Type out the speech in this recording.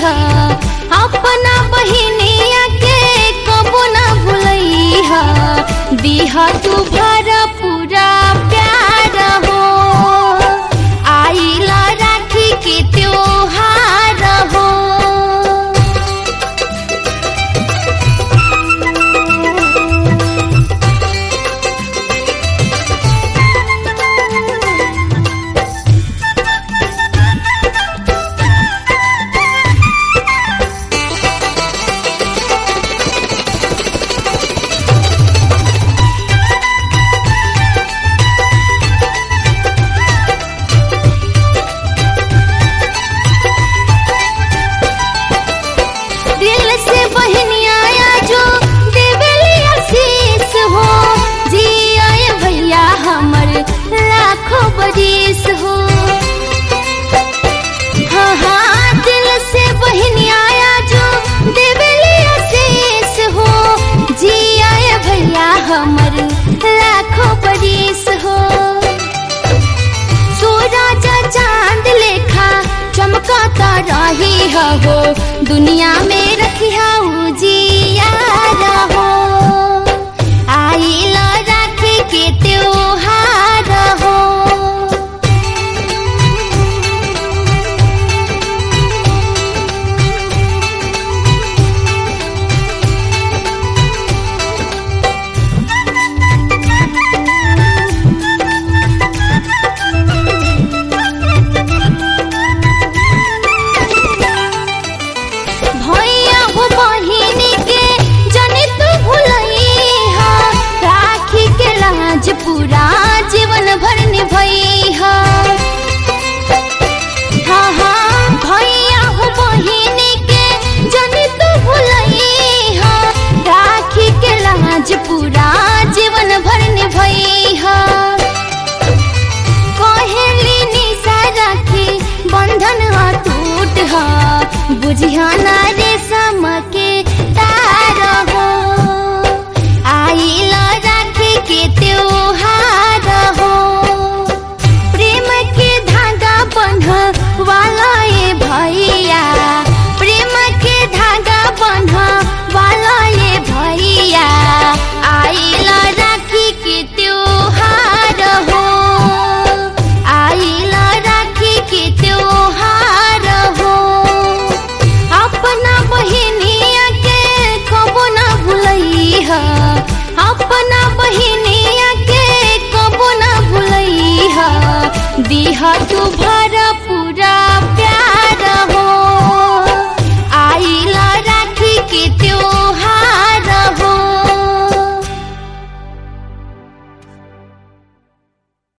हा अपना बहिनिया के कबो ना भुलई हा दिहा तू भर पूरा प्यार हो आइला राखी के त्योहार हो दिल से बहनिया जो देवली आशीष हो जी आए भैया हमर लाखों बरिस हो हाँ हाँ दिल से बहनिया जो देवली आशीष हो जी आए भैया हमर लाखों बरिस हो सूरज चांद लेखा चमकता रही हो दुनिया में रखिया उजिया हो आइल राखी के त्योहार हो भैया हो बहिनी के जनी तू भुलई हा राखी के लाज पूरा जीवन भर निभई हा हाँ हाँ भैया हो बहिनी के जनी तू भुलई हा राखी के लाज पूरा जीवन भर निभई हा कहेली निशा राखी बंधन अटूट ह बुझिया ना रेशम के तार हो आइल राखी के त्योहार हो प्रेम के धागा बंध वाला ये भैया प्रेम के धागा बंध वाला ये भैया आइल राखी के त्योहार हो आइल राखी के त्योहार हो अपना बहिनिया के कबो ना भुलई हा अपना बहिनिया के कबो ना भुलई हा दिहा तू भर